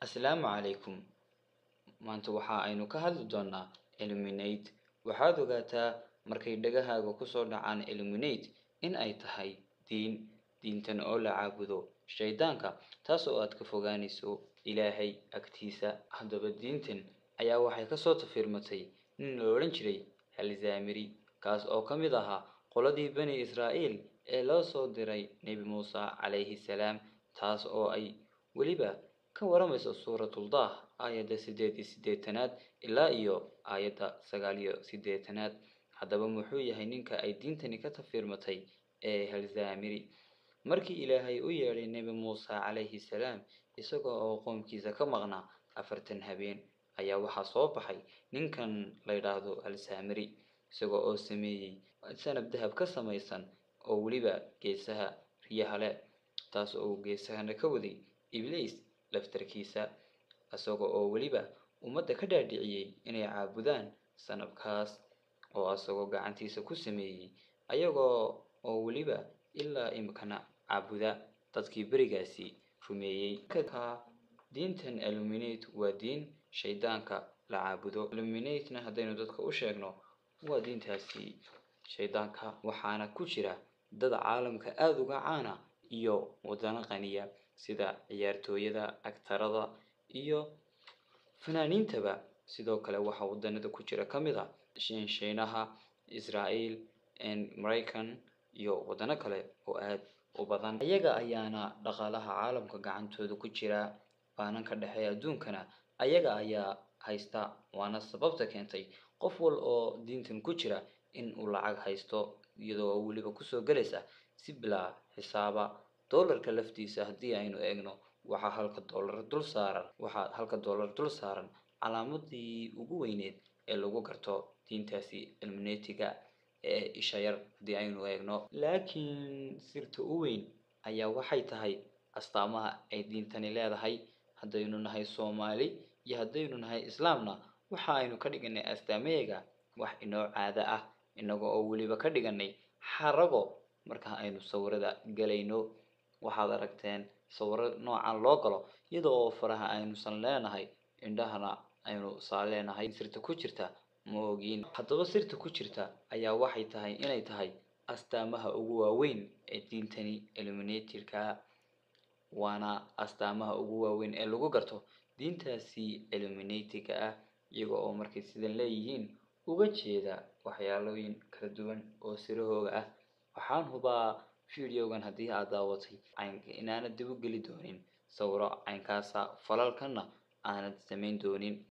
Asalaamu calaykum maanta waxa aynu ka hadli doonaa illuminate waxaad ogaataa markay dhagahaaga kusoo dhacaan illuminate in ay tahay diin diintan oo la caabudo shaydaanka taas oo aad ka fogaanayso ilaahay agtiisa haddaba diintan ayaa waxay kasoo tafiirmatay nin la odhan jiray alzamiri kaas oo ka mid ahaa qoladii bani israa'iil ee loo soo diray nebi muuse calayhi salaam taas oo ay weliba ka waramayso suuratuldah aayadda siddeed iyo siddeetanaad ilaa iyo aayadda sagaal iyo siddeetanaad haddaba muxuu yahay ninka ay diintani ka tafiirmatay ee halzamiri markii ilaahay u yeedhay nebi muuse calayhi salaam isaga oo qoomkiisa ka maqnaa afartan habeen ayaa waxaa soo baxay ninkan la yidhaahdo alsamiri isaga oo sameeyey sanab dahab ka samaysan oo weliba geesaha riyaha leh taas oo geesahana ka waday ibliis laftarkiisa isaga oo weliba ummadda ka dhaadhiciyey inay caabudaan sanabkaas oo isagoo gacantiisa ku sameeyey ayagoo oo weliba ilaa imikana caabuda dadkii berigaasi rumeeyey diintan illuminate waa diin shaydaanka la caabudo illuminatena haddaynu dadka u sheegno waa diintaasi shaydaanka waxaana ku jira dad caalamka aada uga caana iyo wadano qaniya sida ciyaartooyada agtarada iyo fanaaniintaba sidoo kale waxaa wadanada ku jira ka mid a shiinaha israael maraykan iyo wadano kale oo aada u badan iyaga ayaana dhaqaalaha caalamka gacantooda ku jira baananka dhexe adduunkana ayaga ayaa haysta waana sababta keentay qof wal oo diintan ku jira in uu lacag haysto iyadoo weliba kusoo gelaysa si bilaa xisaaba doolarka laftiisa haddii aynu eegno waxaa halka doolar dul saaran waxaa halka doolar dul saaran calaamadii ugu weyneed ee lagu garto diintaasi illuminatiga ee isha yar haddii aynu eegno laakiin sirta u weyn ayaa waxay tahay astaamaha ay diintani leedahay haddaynu nahay soomaali iyo haddaynu nahay islaamna waxa aynu ka dhiganay astaamayaga wax inoo caado ah inaga oo weliba ka dhiganay xarago marka aynu sawirada galayno waxaad aragteen sawiro noocan loo galo iyada oo faraha aynusan leenahay indhahana aynu saa leenahay sirta ku jirta ma ogiin haddaba sirta ku jirta ayaa waxay tahay inay tahay astaamaha ugu waaweyn ee diintani illuminatirka waana astaamaha ugu waaweyn ee lagu garto diintaasi illuminatiga ah iyaga oo markay sidan leeyihiin uga jeeda waxyaalooyin kala duwan oo sirahooga ah waxaan hubaa videogan haddii aad daawatay inaanad dib u geli doonin sawiro caynkaasa falalkanna aanad samayn doonin